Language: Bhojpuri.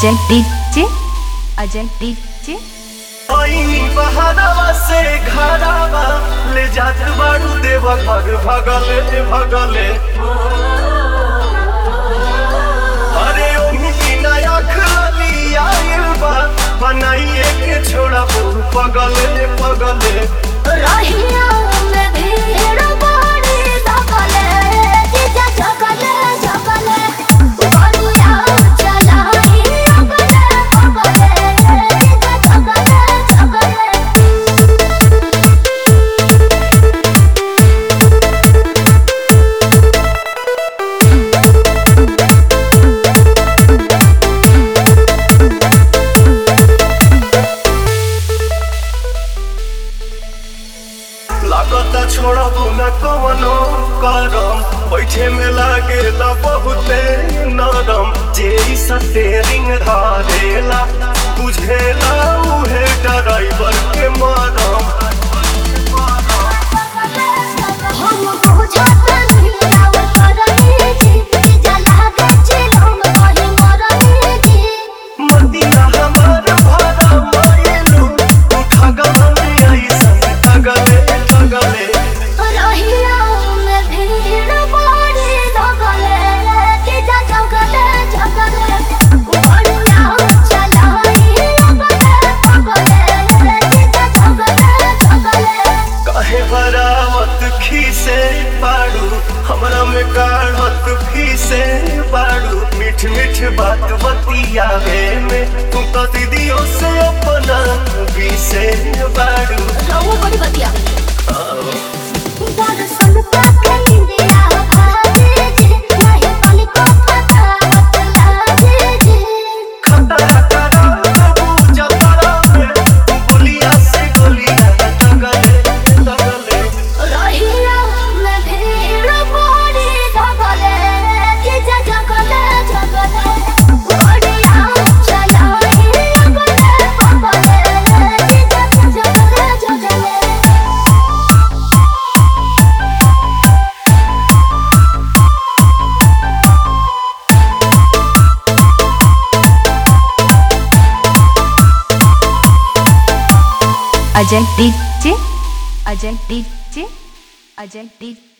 अजय डीजे अजय डीजे ओई बहारावा से घरावा ले जात बाड़ू देव घर भगले भगले अरे ओही बिना आँख लली आइल बा बनाइए के छोड़ा बहु पगले पगले रहिया में भीड़ बड़ी लगले जीजा जगले जगले बनिया चलाई अगले अगले जीजा जगले जगले लागता छोड़बू न कवनो करम बैठे में लागेला बहुते नरम जे स्टेरिंग धारेला बुझेला उहे ड्राइवर के मरम हम बुझत नीलाव करनी जी जीजा लागे चिलम कहीं मरनी जी मदिना हमार भरा मायलू उठा गले ऐसन तगले तगले रहिया में भीड़ बड़ी लगले जीजा जगले जगले बनिया चलाई अगले अगले जीजा जगले जगले काहे बरावत खीसे बाड़ू हमरा में काढ़त फीसे बाड़ू मीठ मीठ बात बतियावे में तू तो दीदियों से अपना बीसे बाड़ू रहो बड़ी बतिया दर्शन पाके इंदिया भागे जी नहीं पानी को पता बतला जी खतरा करा तबू जतरा में गोलिया से गोलिया तगले तगले रहिया में भीड़ बड़ी लगले जीजा जगले जगले बड़िया चलाई अगले अगले जीजा जगले जगले Ajay DJ Ajay DJ Ajay DJ